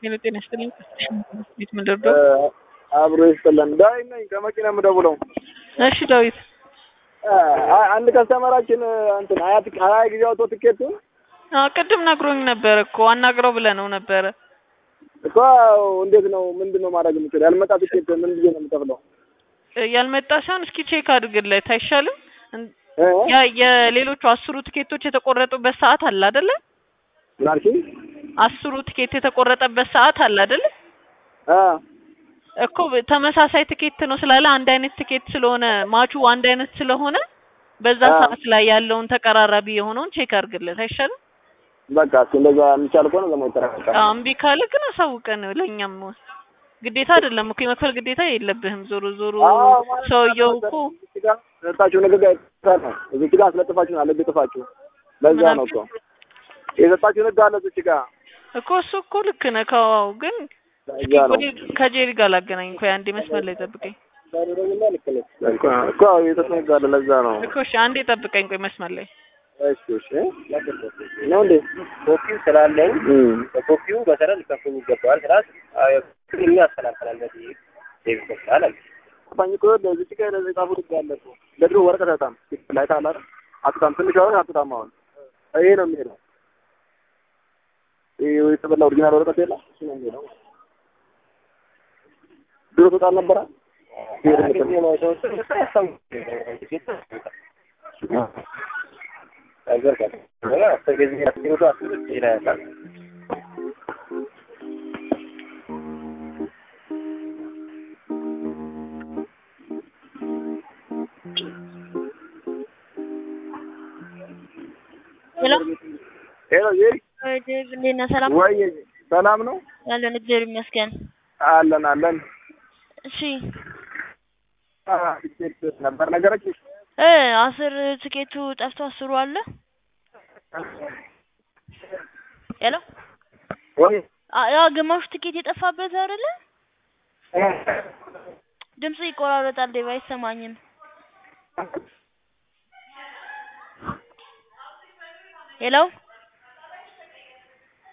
ሄሎ ጤና ይስጥልኝ። ቤት ምንደርደው አብሮ ይስጥልን። ዳዊት ነኝ ከመኪና የምደውለው። እሺ ዳዊት አ- አንድ ከስተመራችን እንትን ሀያ ትክ- ሀያ ጊዜ አውጥቶ ትኬቱን አዎ ቅድም ነግሮኝ ነበረ እኮ አናግረው ብለህ ነው ነበረ። እኮ እንዴት ነው ምንድን ነው ማድረግ የምችለው? ያልመጣ ትኬት ምን ጊዜ ነው የምከፍለው? እ ያልመጣ ሳይሆን እስኪ ቼክ አድርግለት አይሻልም? እን- እ? ያ የሌሎቹ አስሩ ትኬቶች የተቆረጡበት ሰዓት አለ አይደለ? ምን አልሽኝ? አስሩ ትኬት የተቆረጠበት ሰዓት አለ አይደለ? አ እኮ ተመሳሳይ ትኬት ነው ስላለ አንድ አይነት ትኬት ስለሆነ ማቹ አንድ አይነት ስለሆነ በዛ አዎ። ሰዓት ላይ ያለውን ተቀራራቢ የሆነውን ቼክ አድርግለት አይሻልም? በቃ እስኪ እንደዛ የሚቻል ከሆነ ደግሞ ይጠራቀቃል። አዎ እምቢ ካለ ግን አሳውቀን ለእኛም ግዴታ አይደለም እኮ የመክፈል ግዴታ የለብህም። ዞሮ ዞሮ አዎ፣ ማለት ሰውየው ነው። እኮ እዚህ ጋር የሰጣችሁ ንግግር አይተሳሳት ነው። እዚህ ጋር አስለጥፋችሁ አለ ጥፋችሁ። ለዛ ምን ነው እኮ የሰጣችሁ ንግግር አለ እዚህ ጋር እኮ እሱ እኮ ልክ ነህ። ከዋው ግን እስኪ ለዛ ነው ቆይ ከጄሪ ጋር ላገናኝ እኮ አንዴ መስመር ላይ ጠብቀኝ እኮ የሰጠኝ ንግግር አለ ለዛ ነው። እኮ እሺ አንዴ ጠብቀኝ ቆይ መስመር ላይ እሺ እሺ ነው እንዴ? ኮፒው ስላለኝ እም በኮፒው መሰረት ሊከፍሉ ይገባዋል። ስላት እኛ ያስተላልፈናል በዚህ ዴቪድ ይችላል አለ። ባኝ እኮ ለዚህ ጋር ለዚህ ጻፉ ንግግር አለ እኮ ለድሮ ወረቀት አታም ላይ ታላ አትታም ትንሽ ወረቀት አትታም አሁን ይሄ ነው የሚሄደው። ይሄ የተበላ ኦሪጂናል ወረቀት የለ እሱ ነው የሚሄደው። ድሮ ተጣል ነበረ ጊዜ ነው ሰዎች ያስተው ነገር ጋር አስር ጊዜ አስር አስር ይላል። ሄሎ ሄሎ ይሄ ወይ ዴቭ እንዴት ነህ? ሰላም ወይ ሰላም ነው ያለን እግዚአብሔር ይመስገን። አለን አለን እሺ አ ቲኬት ነበር ነገረች እ አስር ትኬቱ ጠፍቶ አስሩ አለ። ሄሎ ወይ አ- ያ ግማሹ ትኬት የጠፋበት አይደለ? ድምጽ ይቆራረጣል ዴቭ አይሰማኝም። ሄሎ